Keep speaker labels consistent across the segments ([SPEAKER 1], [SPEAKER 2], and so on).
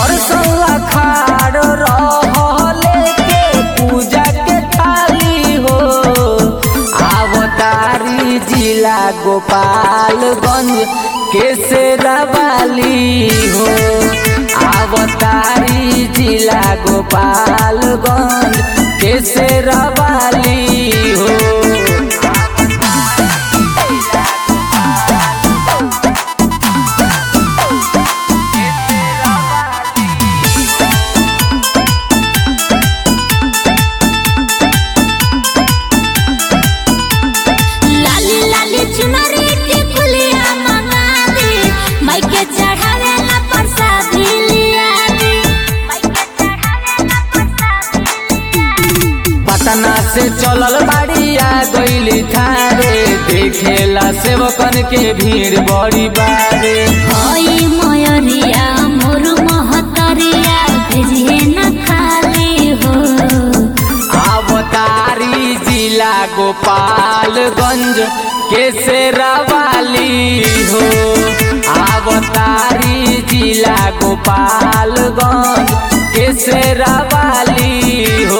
[SPEAKER 1] दर्शन लखाड़ रहले के पूजा के थाली हो आवतारी जिला गोपालगंज केसरवाली हो आवतारी जिला गोपालगंज केसरवाली हो
[SPEAKER 2] लाली लाली चुनरी की फुलिया मंगा दे माइके चढ़ावे ला प्रसादी लिया दे माइके चढ़ावे ला प्रसादी
[SPEAKER 1] पटना से चलल बाड़िया गईली थारे देखेला सेवकन के भीड़ बड़ी बारे
[SPEAKER 2] होई मयरिया मोर महतरिया भेजिए न खाली हो
[SPEAKER 1] आवतारी जिला गोपालगंज केसरवाली हो आवतारी जिला गोपालगंज केसरवाली हो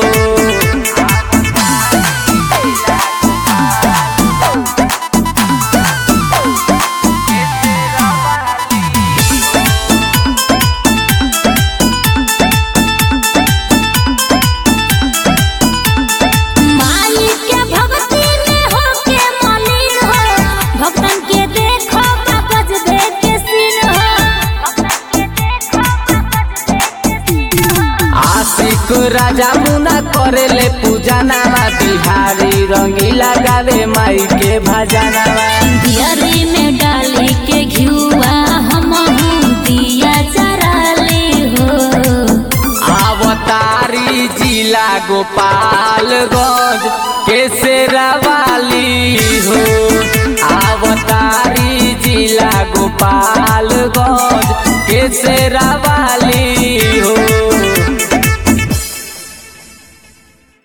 [SPEAKER 2] माई के भक्ति में हो के मलिन हो भक्तन के देखो कागज दे के सीन हो भक्तन के देखो कागज दे के सीन हो
[SPEAKER 1] आशिक राजा मुना करेले पूजा नामा बिहारी रंगीला गावे माई के भजनवा
[SPEAKER 2] दियरी में डाली के घिउआ हम दिया चराले हो
[SPEAKER 1] आवतारी जिला गोपालगंज केसरवाली हो आवतारी जिला गोपालगंज केसरवाली